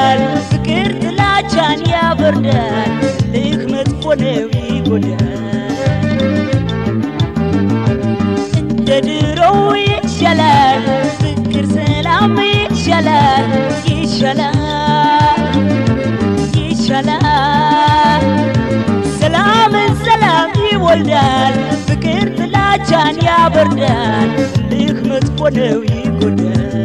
ይወልዳል ፍቅር ጥላቻን ያበርዳል ልክ መጥፎ ነው ይጎዳል እንደ ድሮው ይሻላል ፍቅር ሰላም ይሻላል ይሻላል ይሻላል ሰላምን ሰላም ይወልዳል ፍቅር ጥላቻን ያበርዳል ልክ መጥፎ ነው ይጎዳል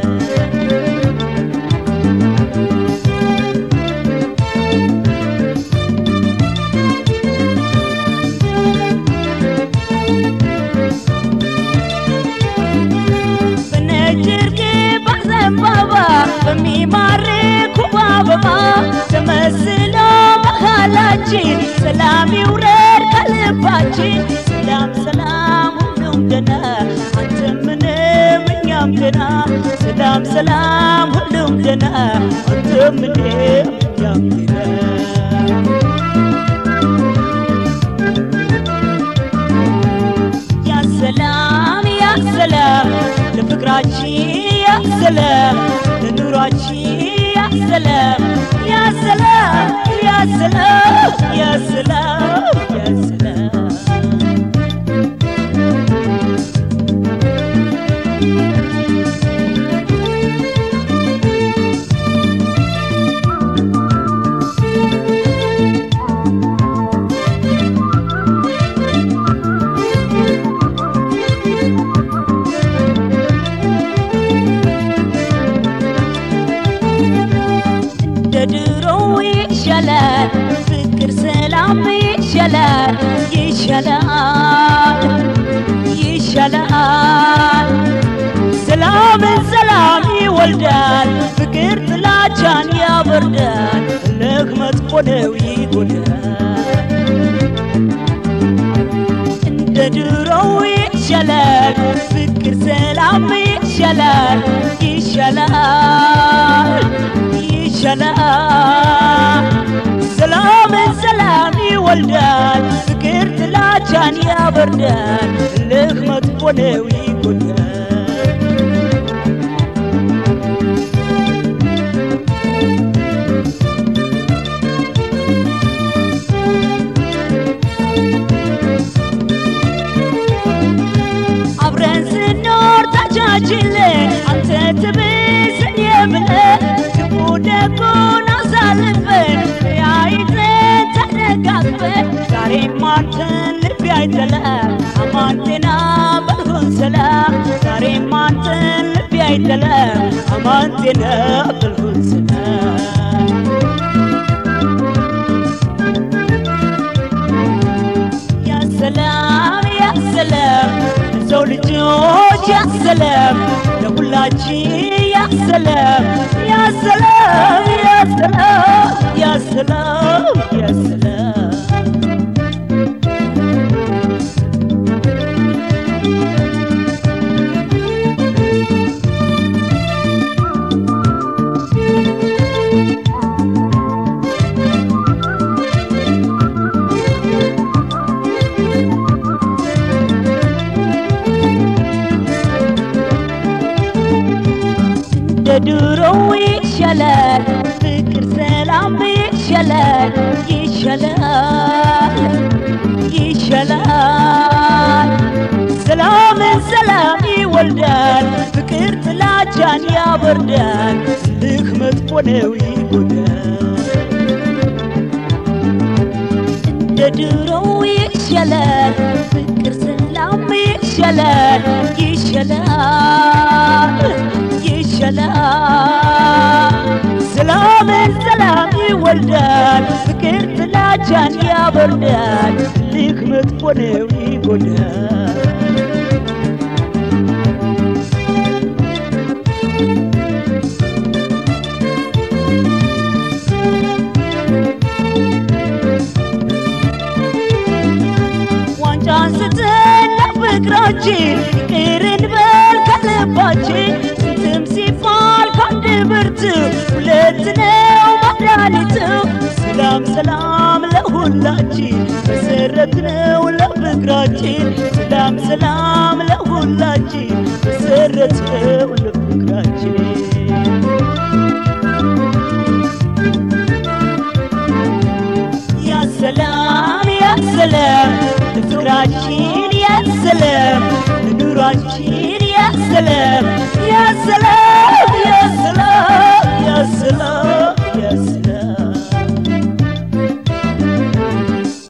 በነጭ እርግብ ዘንባባ በሚማርክ ውብ አበባ ተመስሎ መሃላችን ሰላም ይውረድ ከልባችን ሰላም ሰላም ሁሉም ደና አንተ ምንም እኛም ደና ሰላም ሰላም ሁሉም ደና አንተ ምንም እኛም ደና ያ ሰላም ያ ሰላም ለፍቅራችን ያ ሰላም ለኑሯችን ያ ሰላም ያ ሰላም ያ ሰላም ያ ሰላም ያ ሰላም እንደ ድሮው ይሻላል ፍቅር ሰላም ይሻላል ይሻላል ይሻላል ሰላምን ሰላም ይወልዳል ፍቅር ጥላቻን ያበርዳል ልክ መጥፎ ነው ይጎዳል እንደ ድሮው ይሻላል ፍቅር ሰላም ይሻላል ይሻላል ይሻላል ሰላምን ሰላም ይወልዳል ፍቅር ጥላቻን ያበርዳል ልክ መጥፎ ነው ይጎዳል አብረን ስኖር ታቻችለን አንተ ትብስ እኔ ብለን ክፉ ደጉን አሳልፈን ተያይዘን ተደጋግፈን ዛሬም አንተን ልቤ አይጠላም አማን ጤና በልሆን ሰላም ዛሬም አንተን ልቤ አይጠላም አማን ጤና በልሆን ሰላም ያ ሰላም ያ ሰላም ለሰው ልጆች ያ ሰላም ለሁላችን ያ ሰላም ያ ሰላም ያ ሰላም ያ ሰላም ያ ሰላም እንደ ድሮው ይሻላል ፍቅር ሰላም ይሻላል ይሻላል ይሻላል ሰላምን ሰላም ይወልዳል ፍቅር ጥላቻን ያበርዳል ልክ መጥፎ ነው ይጎዳል እንደ ድሮው ይሻላል ፍቅር ሰላም ይሻላል ይሻላል ይሻላል ሰላምን ሰላም ይወልዳል ፍቅር ጥላቻን ያበርዳል ልክ መጥፎ ነው ይጎዳል ዋንጫ አንስተን ለፍቅራችን ይቅር እንበል ከልባችን ስንትም ሲባል ከአንድ ብርቱ ሁለት ነው መድኃኒቱ ሰላም ሰላም ለሁላችን መሰረት ነው ለፍቅራችን ሰላም ሰላም